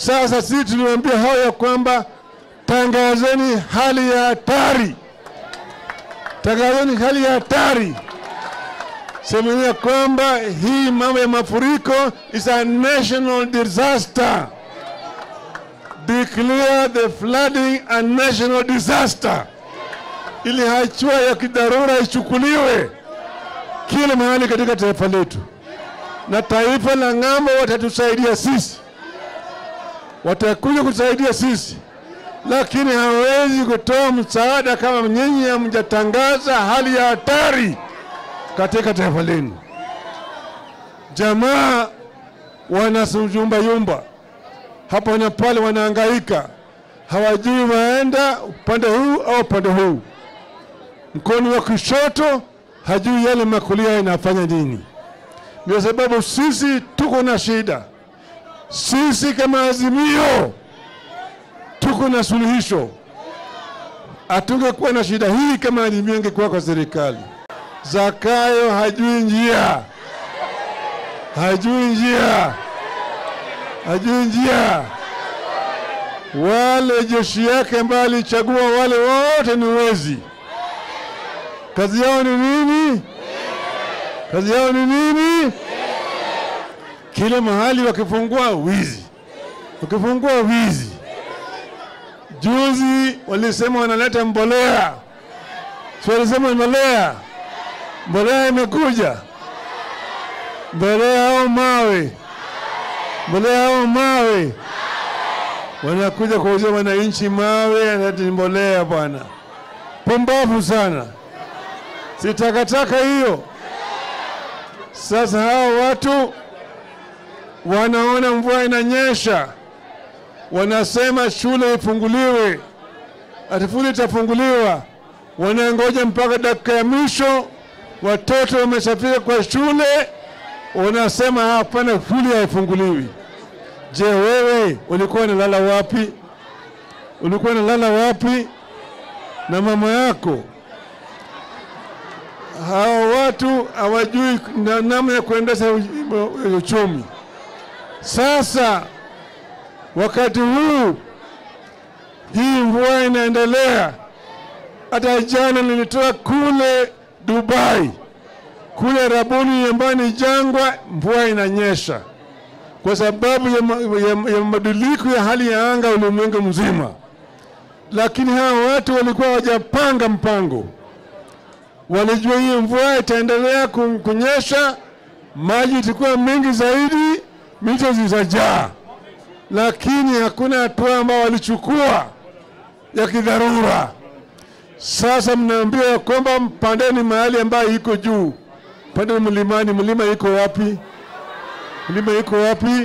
Sasa sisi tuliwaambia hao ya kwamba tangazeni hali ya hatari, tangazeni hali ya hatari, semeni ya kwamba hii mambo ya mafuriko is a national disaster. Declare the flooding a national disaster, ili hatua ya kidharura ichukuliwe kila mahali katika taifa letu, na taifa la ng'ambo watatusaidia sisi, watakuja kusaidia sisi, lakini hawezi kutoa msaada kama nyinyi hamjatangaza hali ya hatari katika taifa lenu. Jamaa wanasuyumbayumba hapa na pale, wanahangaika, hawajui waenda upande huu au upande huu. Mkono wa kushoto hajui yale makulia inafanya nini. Ndio sababu sisi tuko na shida. Sisi kama Azimio tuko na suluhisho. Hatungekuwa na shida hii kama Azimio ingekuwa kwa serikali. Zakayo hajui njia, hajui njia, hajui njia. Wale jeshi yake ambayo alichagua wale wote ni wezi. Kazi yao ni nini? Kazi yao ni nini? Kila mahali wakifungua wizi, wakifungua wizi. Juzi walisema wanaleta mbolea, si walisema mbolea, mbolea imekuja, mbolea au mawe, mbolea au mawe, wanakuja kuuzia wananchi mawe, ati ni mbolea bwana. Pumbavu sana, si takataka hiyo. Sasa hao watu wanaona mvua inanyesha, wanasema shule ifunguliwe, ati shule itafunguliwa. Wanangoja mpaka dakika ya mwisho, watoto wameshafika kwa shule, wanasema hapana, shule haifunguliwi. Je, wewe ulikuwa unalala wapi? Ulikuwa unalala wapi na mama yako? Hao watu hawajui na- namna ya kuendesha u- uchumi. Sasa wakati huu hii mvua inaendelea, hata jana nilitoka kule Dubai, kule Rabuni ambayo ni jangwa, mvua inanyesha kwa sababu ya, ma- ya, ya mabadiliko ya hali ya anga ulimwengu mzima, lakini hawa watu walikuwa hawajapanga mpango walijua hii mvua itaendelea ku- kunyesha, maji itakuwa mengi zaidi, mito zitajaa, lakini hakuna hatua ambao walichukua ya kidharura. Sasa mnaambiwa ya kwamba mpandeni mahali ambayo iko juu, pandeni mlimani. Mlima iko wapi? Mlima iko wapi?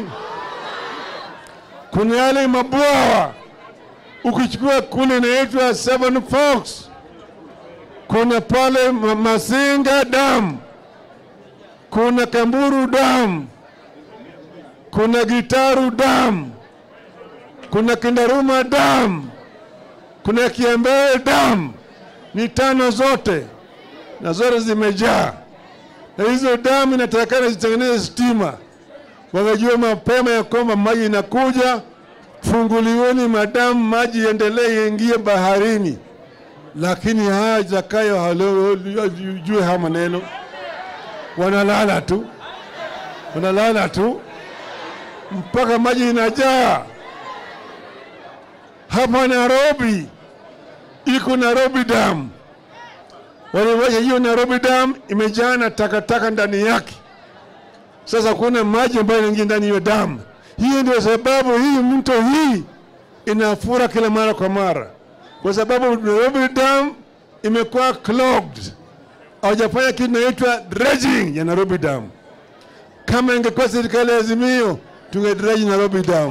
Kuna yale mabwawa, ukichukua kule inaitwa Seven Forks kuna pale Ma- Masinga Dam, kuna Kamburu Dam, kuna Gitaru Dam, kuna Kindaruma Dam, kuna Kiembee Dam. Ni tano zote na zote zimejaa, na hizo damu inatakikana zitengeneze stima. Wangejua mapema ya kwamba maji inakuja, funguliweni madamu, maji iendelee iingie baharini lakini haya Zakayo hajue haya maneno, wanalala tu, wanalala tu mpaka maji inajaa. Hapa Nairobi iko Nairobi Dam, waliwacha hiyo Nairobi Dam imejaa na takataka ndani yake. Sasa kuna maji ambayo inaingia ndani ya damu. Hiyo ndio sababu hii mto hii inafura kila mara kwa mara kwa sababu Nairobi Dam imekuwa clogged, hawajafanya kitu inaitwa dredging ya Nairobi Dam. Kama ingekuwa serikali ya Azimio, tungedredge Nairobi Dam.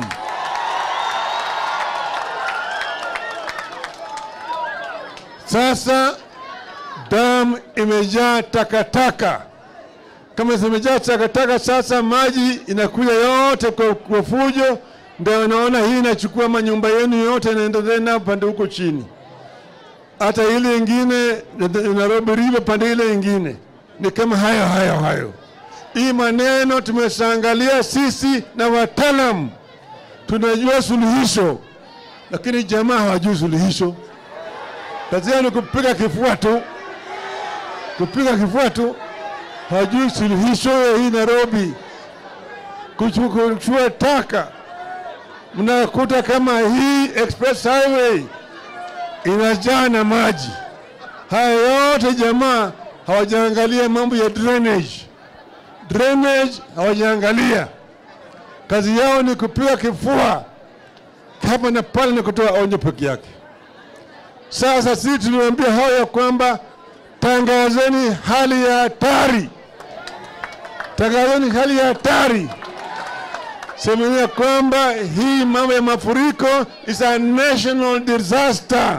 Sasa dam imejaa takataka. Kama zimejaa takataka, sasa maji inakuja yote kwa, kwa fujo ndio wanaona hii inachukua manyumba yenu yote inaendelea na pande huko chini, hata ile ingine Nairobi River pande ile ingine ni kama hayo hayo hayo. Hii maneno tumeshaangalia sisi na wataalam tunajua suluhisho, lakini jamaa hawajui suluhisho. Kazi yao ni kupiga kifua tu, kupiga kifua tu, hawajui suluhisho ya hii Nairobi. Kuchukua taka, mnakuta kama hii express highway inajaa na maji. Haya yote jamaa hawajaangalia mambo ya drainage. Drainage hawajaangalia, kazi yao ni kupiga kifua hapa na pale na kutoa onyo peke yake. Sasa sisi tuliwaambia hao ya kwamba tangazeni hali ya hatari, tangazeni hali ya hatari, semeni ya kwamba hii mambo ya mafuriko is a national disaster.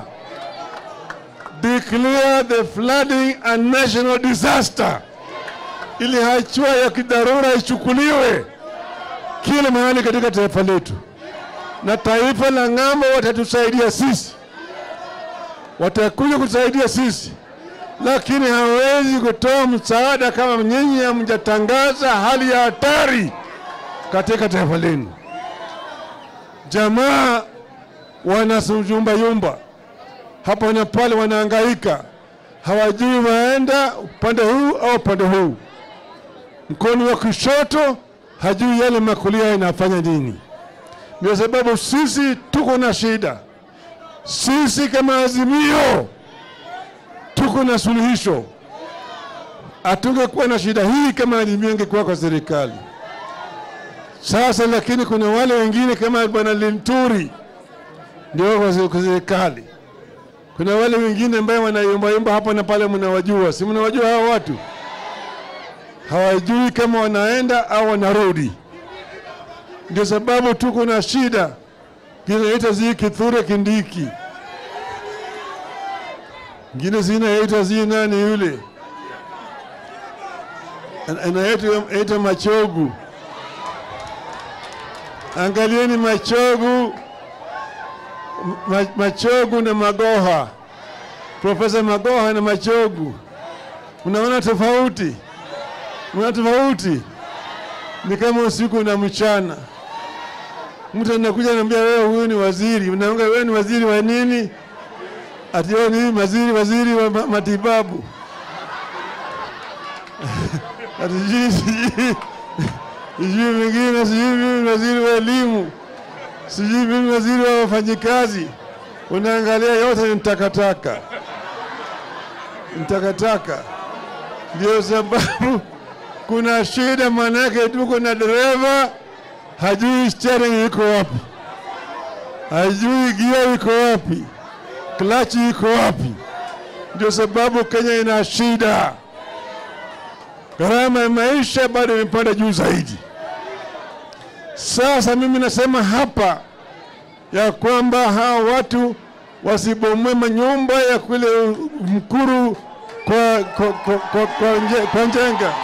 Declare the flooding a national disaster, ili hatua ya kidharura ichukuliwe kila mahali katika taifa letu, na taifa la ng'ambo watatusaidia sisi, watakuja kusaidia sisi, lakini hawezi kutoa msaada kama nyinyi hamjatangaza hali ya hatari katika taifa lenu. Jamaa wanasuyumbayumba hapa na pale, wanahangaika, hawajui waenda upande huu au upande huu. Mkono wa kushoto hajui yale makulia inafanya nini. Ndio sababu sisi tuko na shida. Sisi kama Azimio tuko na suluhisho. Hatungekuwa na shida hii kama Azimio ingekuwa kwa serikali. Sasa lakini kuna wale wengine kama bwana Linturi ndio kwa kwa serikali. Kuna wale wengine ambao wanayumbayumba hapa na pale, mnawajua, si mnawajua hao watu? Hawajui kama wanaenda au wanarudi. Ndio sababu tuko na shida kinaita zi Kithure Kindiki, ngine zinaita zi nani yule anaita Machogu. Angalieni Machogu, ma, Machogu na Magoha, Profesa Magoha na Machogu, unaona tofauti? Unaona tofauti? Ni kama usiku na mchana. Mtu anakuja anambia wewe, huyu ni waziri, unaanga wewe ni waziri wa nini? Ati wewe ni waziri, waziri wa ma- matibabu ati sijui sijui sijui mwingine sijui mimi waziri wa elimu sijui mimi waziri wa wafanyikazi. Unaangalia yote ni takataka, ni takataka. Ndio sababu kuna shida, maanake tuko na dereva hajui steering iko wapi, hajui gia iko wapi, klachi iko wapi. Ndio sababu Kenya ina shida, gharama ya maisha bado imepanda juu zaidi. Sasa mimi nasema hapa ya kwamba hawa watu wasibomoe manyumba ya kule Mkuru kwa, kwa, kwa, kwa, kwa, nje- kwa Njenga.